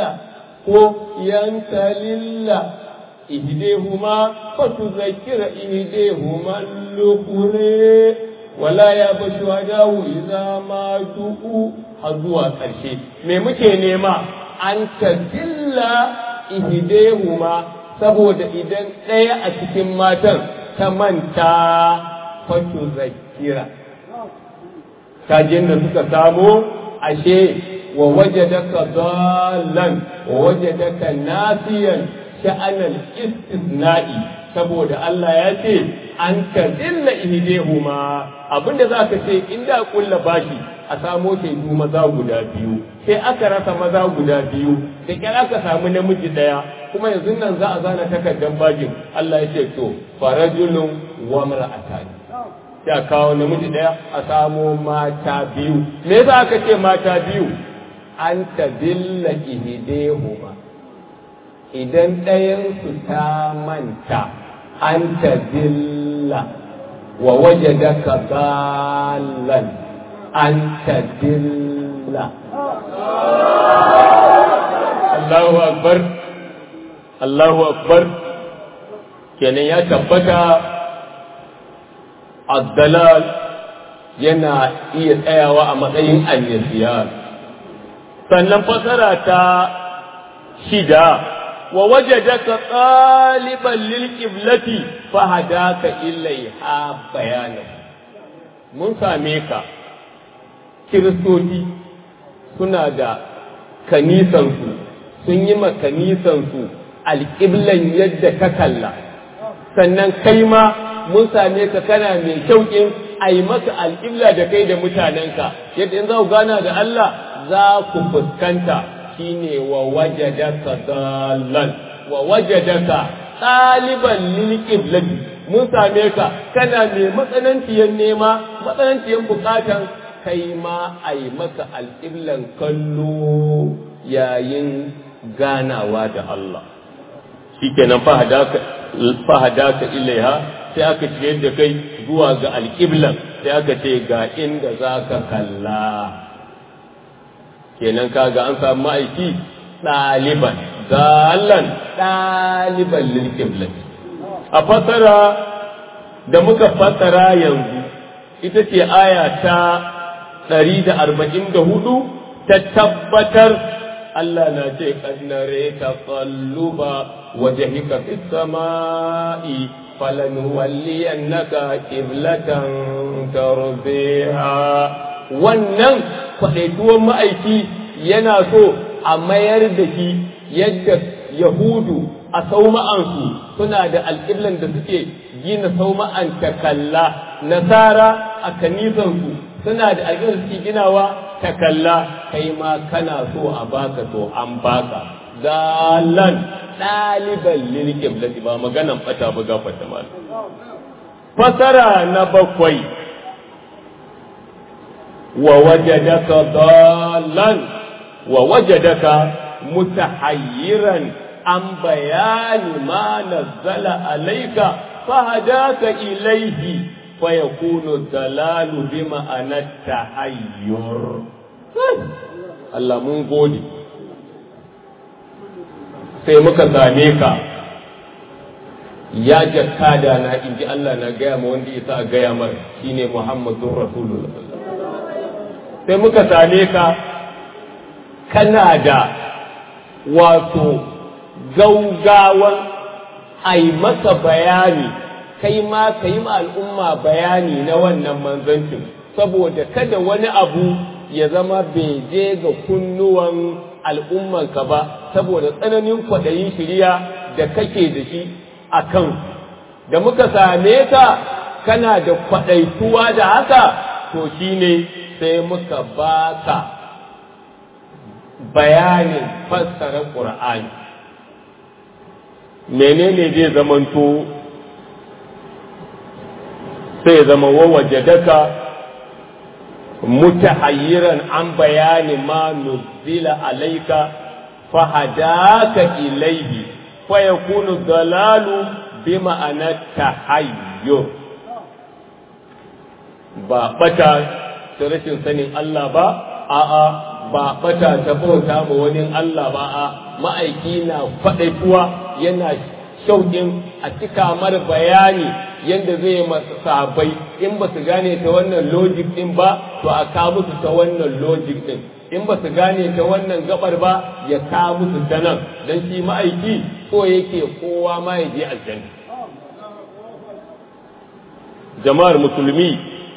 ينتلل إهديهما فتذكر إهديهما الأخرى ولا يأبى الشهداء إذا ماتوا حظوا ƙarshe me muke nema an tazilla ihdehuma saboda idan ɗaya a cikin matan ta manta fatu zakira kajin da suka samu ashe wa wajadaka dallan wa wajadaka nasiyan sha'anal istisna'i saboda Allah ya ce an tazilla ihdehuma abinda zaka ce inda kulla bashi a samo shaidu maza guda biyu sai aka rasa maza guda biyu da kyar aka samu namiji daya kuma yanzu nan za a zana takardar bajin Allah ya ce to farajulun wa mar'atan ya kawo namiji daya a samo mata biyu me yasa aka ce mata biyu an tadilla ihdehuma idan ɗayan su ta manta an tadilla wa wajadaka dallan an tadilla Allahu akbar Allahu akbar kenan ya tabbata addalal yana iya tsayawa a matsayin annisiyan sannan fasara ta shida wa wajadaka ɗaliban lil qiblati fa hadaka ilaiha bayanan mun same ka kiristoci suna da kanisansu sun yi ma kanisansu alƙiblan yadda ka kalla sannan kai ma mun same ka kana mai shauƙin a yi maka alƙibla da kai da mutanenka yadda in za ku gana da Allah za ku fuskanta shine wa wajadaka dallan wa wajadaka ɗaliban lil qiblati mun same ka kana mai matsananciyar nema matsananciyar bukatan kai ma a yi maka alƙiblan kallo yayin ganawa da Allah shi kenan fahadaka ilaiha sai aka ce da kai zuwa ga alƙiblan sai aka ce ga inda za ka kalla kenan kaga an samu ma'aiki ɗaliban zalan ɗaliban lilƙiblan a fasara da muka fassara yanzu ita ce aya ta ɗari da arba'in da hudu ta tabbatar Allah na ce kannare ta tsalluba wajhika fis sama'i falanuwalliyannaka qiblatan tarbiha wannan kwadaituwan ma'aiki yana so a mayar da shi yadda yahudu a sauma'ansu suna da alƙiblan da suke gina sauma'an takalla nasara a kanisansu suna da alƙiblan da suke ginawa takalla kai ma kana so a baka to an baka dalan ɗaliban lil qiblati ba maganan bata ba gafarta mal fasara na bakwai wa wajadaka dalan wa wajadaka mutahayyiran an bayani ma nazzala alayka fahadaka ilayhi fayakunu dalalu bima anatta hayyur Allah mun gode sai muka same ka ya jakada na inji Allah na gaya ma wanda isa a gaya mar shine Muhammadun Rasulullah sai muka same ka kana da wato gaugawan ai maka bayani kai ma ka yi ma al'umma bayani na wannan manzancin saboda kada wani abu ya zama bai je ga kunnuwan al'ummanka ba saboda tsananin kwaɗayin shirya da kake da shi a kan da muka same ka kana da kwaɗaituwa da haka to shi ne sai muka baka bayanin fassara ƙur'ani menene zai zamanto sai zama wawaje daka mutahayyiran an bayani ma nuzila alaika fahadaka ilaihi fa yakunu dalalu bi ma'ana tahayyur ba bata ta rashin sanin Allah ba a'a ba bata ta bauta ma wani Allah ba a ma'aiki na faɗaituwa yana shauƙin a cika mar bayani yadda zai masa sahabbai in ba su gane ta wannan logic din ba to a ka musu ta wannan logic din in ba su gane ta wannan gabar ba ya ka musu ta nan dan shi ma'aiki so yake kowa ma ya je aljanna jama'ar musulmi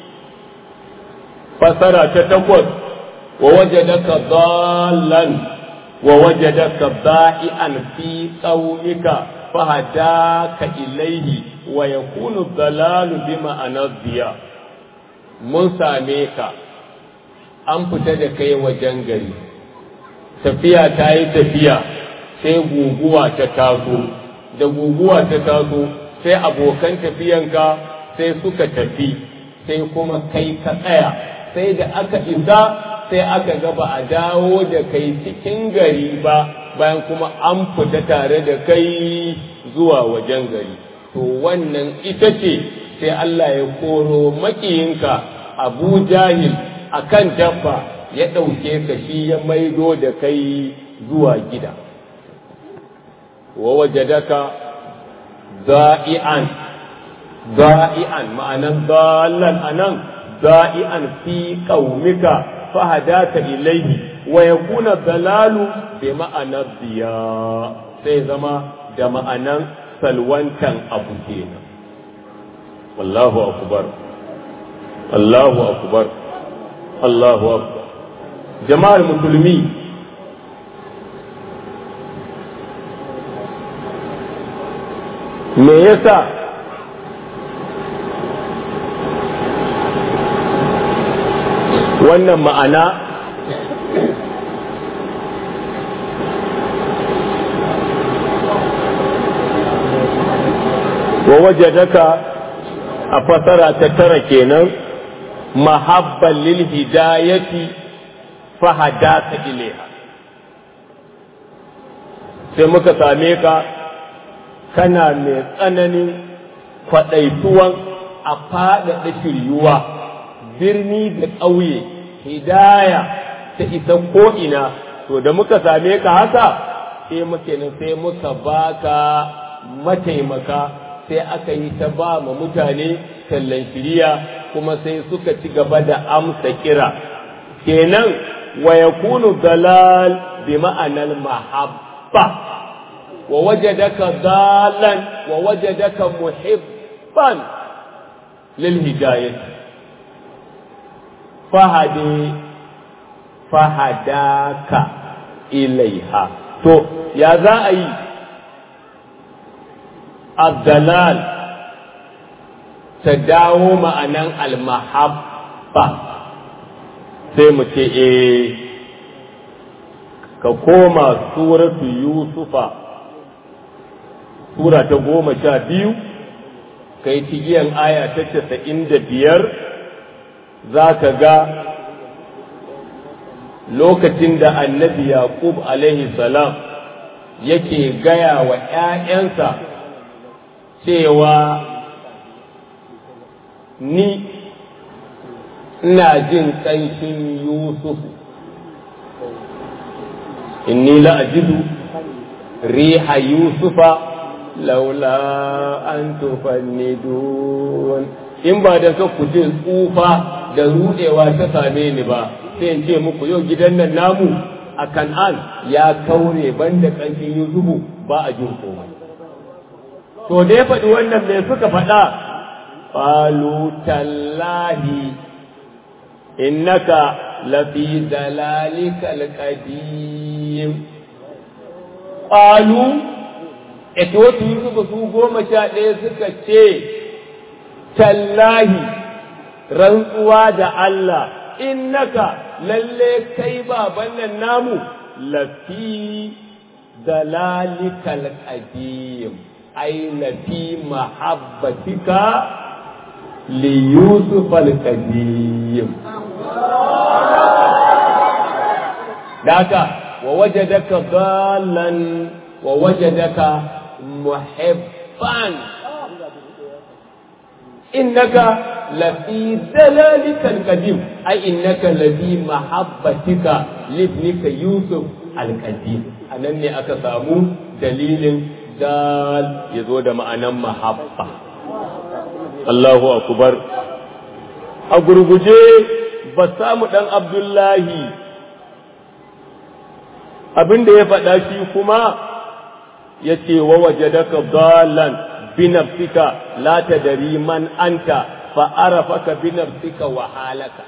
fasara ta takwas wa wajadaka dallan wa wajadaka da'ian fi qaumika fahadaka ilaihi wa yakunu dalalu bi ma'anar diya mun same ka an fita da kai wajen gari tafiya ta yi tafiya sai guguwa ta taso da guguwa ta taso sai abokan tafiyanka sai suka tafi sai kuma kai ka tsaya sai da aka isa sai aka ga ba a dawo da kai cikin gari ba bayan kuma an fita tare da kai zuwa wajen gari to wannan ita ce sai Allah ya koro makiyinka abu jahil a kan dabba ya ɗauke ka shi ya maido da kai zuwa gida wa wajadaka da'i'an da'i'an ma'anan dallan anan da'i'an fi qaumika fahadaka ilaihi wa yakuna dalalu bi ma'anar diya sai zama da ma'anan salwantan abu kenan wallahu akbar Allahu akbar Allahu akbar jama'ar musulmi me yasa wannan ma'ana wa wajadaka a fasara ta tara kenan mahabban lil hidayati fahadaka ilaiha sai muka same ka kana mai tsananin kwaɗaituwan a faɗaɗa shiryuwa birni da ƙauye hidaya ta isa ko'ina to da muka same ka haka sai muke nan sai muka baka mataimaka sai aka yi ta ba ma mutane tallan shiriya kuma sai suka ci gaba da amsa kira kenan wa yakunu dalal bi ma'anar mahabba wa wajadaka dalan wa wajadaka muhibban lil hidayah fahadi fahadaka ilaiha to ya za a yi abdalal ta dawo ma'anan almahabba sai mu ce e ka koma suratu yusufa sura ta goma sha biyu ka yi tigiyan aya ta casa'in da biyar za ka ga lokacin da annabi yaqub alaihi salam yake gaya wa ‘ya'yansa cewa ni ina jin ƙanshin yusuf inni la'ajidu riha yusufa laula an tufannidun in ba da ku jin tsufa da rudewa ta same ni ba sai in ce muku yau gidan nan namu a kan'an ya kaure banda ƙanshin yusufu ba a jin komai to da ya faɗi wannan mai suka faɗa qalu tallahi innaka lafi dalalika alqadim qalu ita wasu yusufu su goma sha ɗaya suka ce tallahi rantsuwa da Allah innaka lalle kai baban nan namu lafi dalalikal qadim ay lafi mahabbatika li yusuf al qadim daka wa wajadaka dalan wa wajadaka muhibban innaka lafi dalalikal qadim ay innaka lafi mahabbatika libnika yusuf al-qadim anan ne aka samu dalilin dal yazo da ma'anan mahabba Allahu akbar a gurguje ba samu dan abdullahi abinda ya faɗa shi kuma yace wa wajadaka dalan بنفسك لا تدري من أنت فعرفك بنفسك وحالك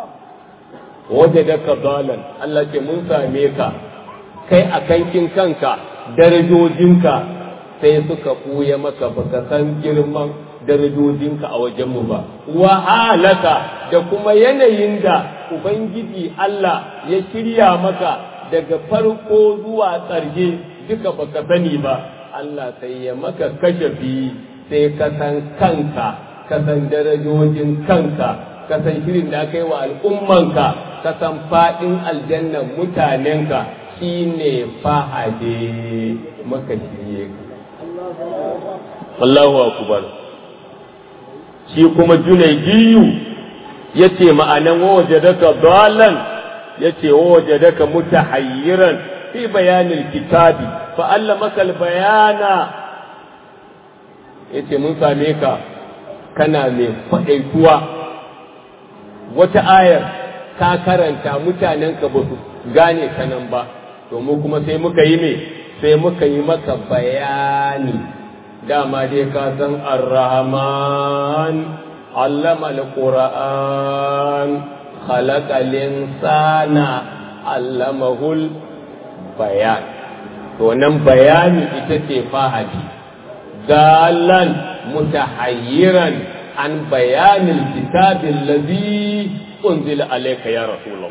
وجدك ضالا الله ke mun same ka kai a kankin kanka darajojinka sai suka ɓuya maka baka san girman darajojinka a wajenmu ba wahalaka da kuma yanayin da ubangiji Allah ya shirya maka daga farko zuwa ƙarshe duka baka sani ba Allah sai ya maka kashafi sai ka san kanka ka san darajojin kanka ka san shirin da aka yi wa al'ummanka ka san faɗin aljannan mutanenka shi ne fahade maka shirye ka. Allahu akubar. Shi kuma junaidiyu ya ce ma'anan waje daka dalan ya ce waje daka mutahayyiran fi bayanin kitabi fa'allamaka bayana ya ce mun same ka kana mai faɗaituwa wata ayar ka karanta mutanenka ba su gane ta nan ba to mu kuma sai muka yi me sai muka yi maka bayani dama dai ka san ar-rahman allama al-qur'an khalaqa al-insana allamahul bayan to nan bayani ita ce fahadi dalan mutahayyiran an bayanin kitabin ladhi unzila alayka ya rasulullah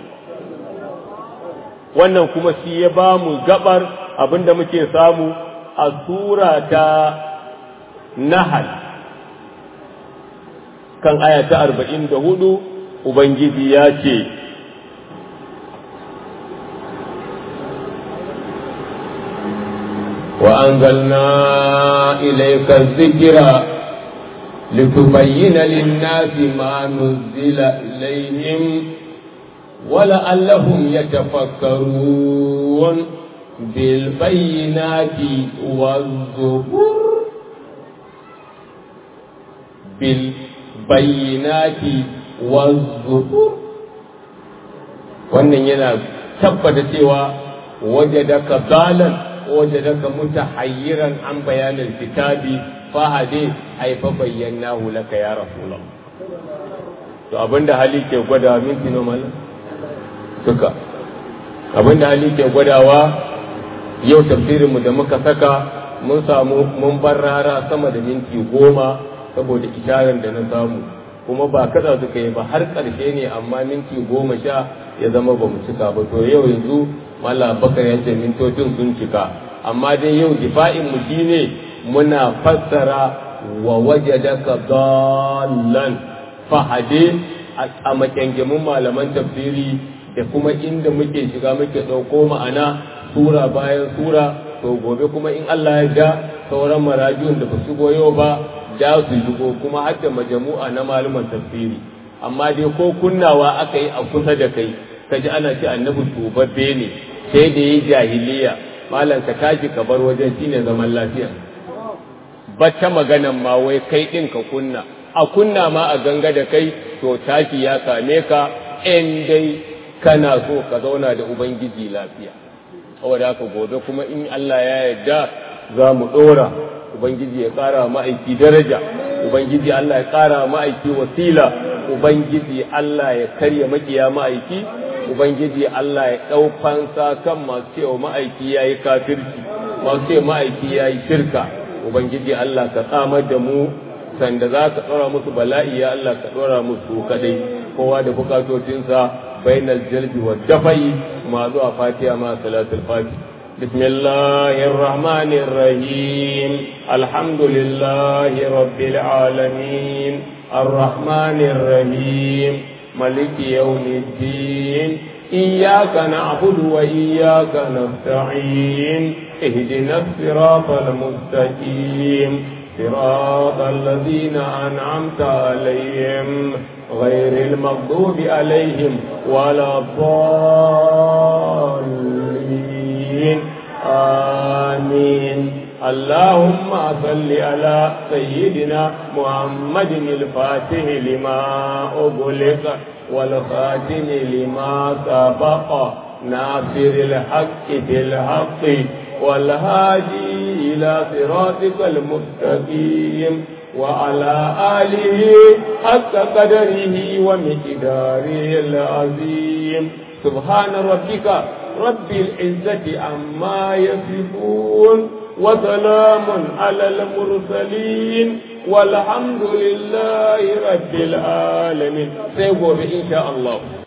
wannan kuma shi ya ba mu gabar abinda muke samu a sura ta nahal kan aya ta arba'in da hudu ubangiji ya ce وأنزلنا إليك الذكر لتبين للناس ما نزل إليهم ولعلهم يتفكرون بالبينات والزبر bil bayyinati wazzubur wannan yana tabbata cewa wajadaka dalan wajadaka mutahayyiran an bayanin kitabi fahade ai fa bayyanahu laka ya rasulullah to abinda hali ke gwada minti no mallam duka abinda hali ke gwadawa yau tafsirin mu da muka saka mun samu mun bar rara sama da minti goma saboda isharar da na samu kuma ba kada suka yi ba har ƙarshe ne amma minti goma sha ya zama ba mu cika ba to yau yanzu mallam bakar ya ce mintocin sun cika amma dai yau difa'in mu shine muna fassara wa wajadaka dallan fahade a makyangemin malaman tafsiri da kuma inda muke shiga muke ɗauko ma'ana sura bayan sura to gobe kuma in Allah ya ja sauran marajun da ba shigo yau ba ja su shigo kuma har da majamu'a na malaman tafsiri amma dai ko kunnawa aka yi a kusa da kai kaji ana ce annabi tubabbe ne sai da yi jahiliya malam ka tashi ka bar wajen shine zaman lafiya bata maganan ma wai kai din ka kunna a kunna ma a ganga da kai to tashi ya same ka in dai kana so ka zauna da ubangiji lafiya saboda haka gobe kuma in Allah ya yarda za mu dora ubangiji ya kara ma'aiki daraja ubangiji Allah ya kara ma'aiki wasila ubangiji Allah ya karya makiya ma'aiki ubangiji Allah ya ɗau fansa kan masu cewa ma'aiki ya yi kafirci masu cewa ma'aiki ya yi shirka ubangiji Allah ka tsamar da mu sanda za ka ɗora musu bala'i ya Allah ka ɗora musu kadai kowa da bukatocinsa bainal jalbi wa dafai ma zuwa fatiha ma salatul fatiha بسم الله الرحمن الرحيم الحمد لله رب العالمين الرحمن الرحيم ملك يوم الدين إياك نعبد وإياك نستعين اهدنا الصراط المستقيم صراط الذين أنعمت عليهم غير المغضوب عليهم ولا الضالين آمين اللهم صل على سيدنا محمد الفاتح لما أغلق والخاتم لما سبق ناصر الحق بالحق والهادي إلى صراطك المستقيم وعلى آله حق قدره ومقداره العظيم سبحان ربك رب العزة عما يصفون وسلام على المرسلين والحمد لله رب العالمين سيقول إن شاء الله